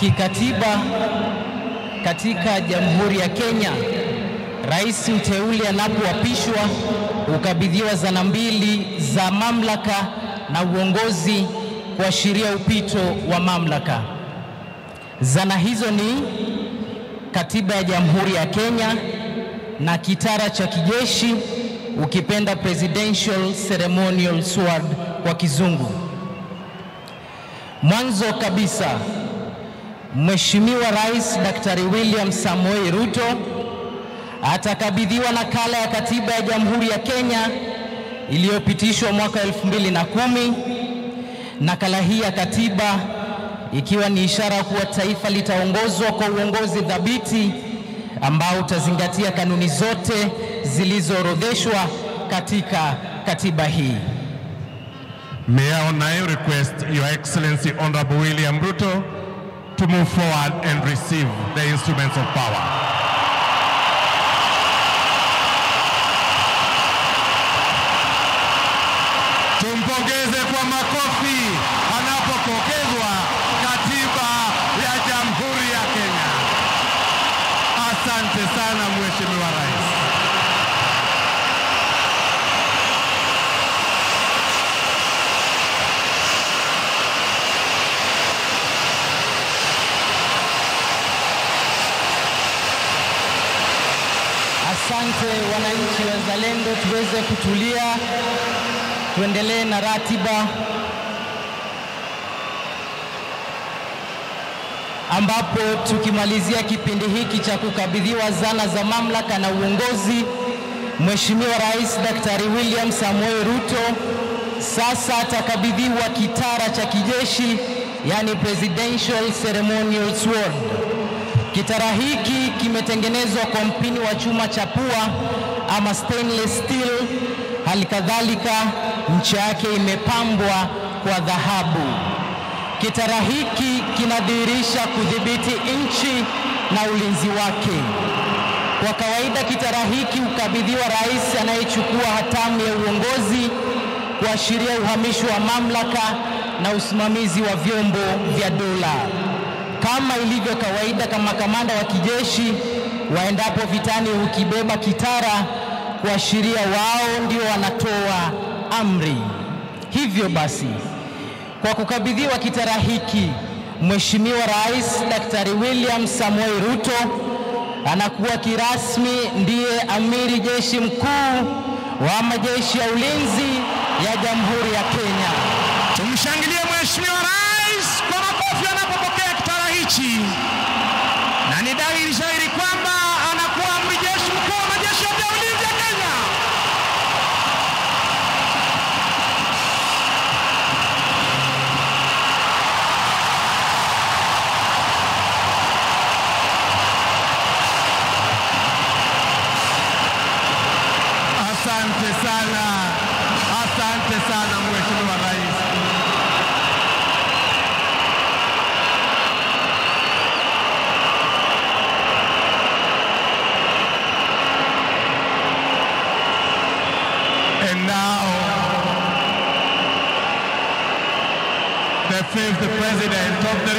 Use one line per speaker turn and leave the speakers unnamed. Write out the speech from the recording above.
Kikatiba katika Jamhuri ya Kenya, rais mteule anapoapishwa hukabidhiwa zana mbili za mamlaka na uongozi kuashiria upito wa mamlaka. Zana hizo ni Katiba ya Jamhuri ya Kenya na kitara cha kijeshi, ukipenda Presidential Ceremonial Sword kwa kizungu. Mwanzo kabisa, Mheshimiwa Rais Daktari William Samoei Ruto atakabidhiwa nakala ya Katiba ya Jamhuri ya Kenya iliyopitishwa mwaka 2010. Nakala hii ya katiba ikiwa ni ishara kuwa taifa litaongozwa kwa uongozi thabiti ambao utazingatia kanuni zote zilizoorodheshwa katika katiba hii.
May I now request Your Excellency Honorable William Ruto to move forward and receive the instruments of power. Tumpongeze kwa makofi anapopokezwa katiba ya Jamhuri ya Kenya. Asante sana Mheshimiwa Rais.
Asante wananchi wazalendo, tuweze kutulia, tuendelee na ratiba ambapo tukimalizia kipindi hiki cha kukabidhiwa zana za mamlaka na uongozi, Mheshimiwa Rais Daktari William Samoei Ruto sasa atakabidhiwa kitara cha kijeshi, yani Presidential Ceremonial Sword. Kitara hiki kimetengenezwa kwa mpini wa chuma cha pua ama stainless steel. Hali kadhalika ncha yake imepambwa kwa dhahabu. Kitara hiki kinadhihirisha kudhibiti nchi na ulinzi wake. Kwa kawaida kitara hiki hukabidhiwa rais anayechukua hatamu ya uongozi kuashiria uhamisho wa mamlaka na usimamizi wa vyombo vya dola. Kama ilivyo kawaida, kama kamanda wa kijeshi waendapo vitani hukibeba kitara kuashiria wao ndio wanatoa amri. Hivyo basi, kwa kukabidhiwa kitara hiki, Mheshimiwa Rais Daktari William Samoei Ruto anakuwa kirasmi ndiye amiri jeshi mkuu wa majeshi ya ulinzi ya Jamhuri ya Kenya.
Tumshangilie Mheshimiwa Rais kwa makofi anapopokea kitara hichi, na ni dhahiri shahiri kwamba anakuwa amiri jeshi mkuu wa majeshi yote ya ulinzi ya Kenya.
Asante sana, asante sana Mheshimiwa Rais. And now, the fifth President of the